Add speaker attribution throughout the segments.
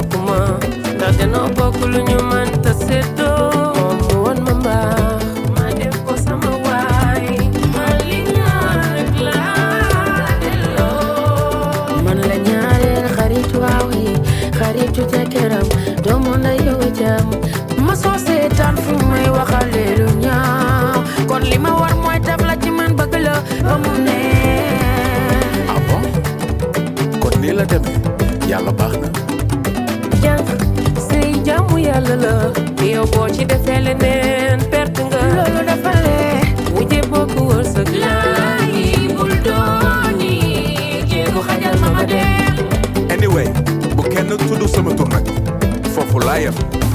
Speaker 1: bokk ma ndax danoo bokk lu ñu mën ta séddoo moom mu won ma mbaax ma def ko sama waay ma li ñaan rek laa delloo man la ñaareel xaritu waaw yi xaritu jëkkëram doomu na yow jam ma soo seetaan fu may waxale lu ñaaw kon li ma war mooy taf la ci man bëgg la ba mu neex
Speaker 2: ah bon kon nii la demee yàlla baax na
Speaker 1: jànq sëy jaamu yàlla la yow boo ci defee leneen perte nga loolu dafa lee wujje bokk wërsëg la bul dooni jéegu xajal ma ma dem
Speaker 2: anyway bu kenn tudd sama tur nag foofu laa yem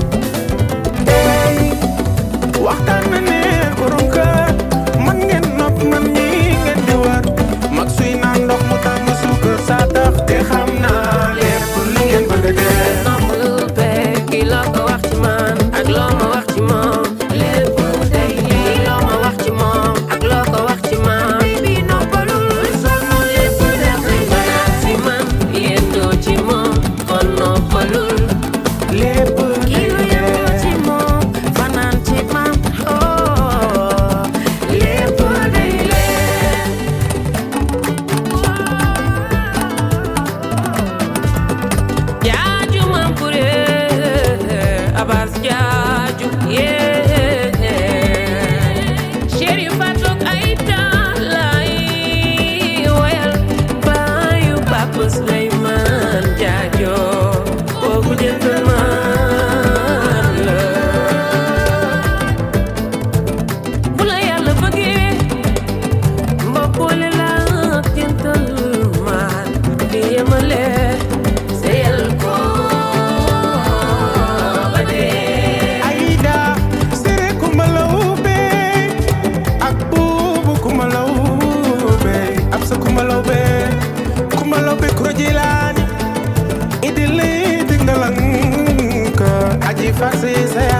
Speaker 3: waxtaan na ne borom kër man ngeen nopp man ñi ngeen di war mag suy naan ndox mu tàng suukar saa tax te xam naa lépp li ngeen bëgg a def
Speaker 1: noppalu beeg kii loo ko wax ci man ak loo ma wax ci moom lépp day lii loo ma wax ci moom ak loo ko wax ci man bi noppalul sama lépp dafay fanaan si man yendoo ci moom kon noppalul
Speaker 3: lépp
Speaker 1: kii lu yendoo ci moom fanaan ci man oh lépp day leer jaaju mam kure abas jaaju yee chéri fatok ay talay woyal bayu papa Suleyman jaajo kooku gentleman la bu la yàlla bëggee mbokkule la ak gentleman di yemale seyal ko ba dee
Speaker 3: Aïda sere kumalawbe ak buubu kumalawbe ab sa kumalawbe kumalawbe kuro jilaani idili dingalanka aji farsi sa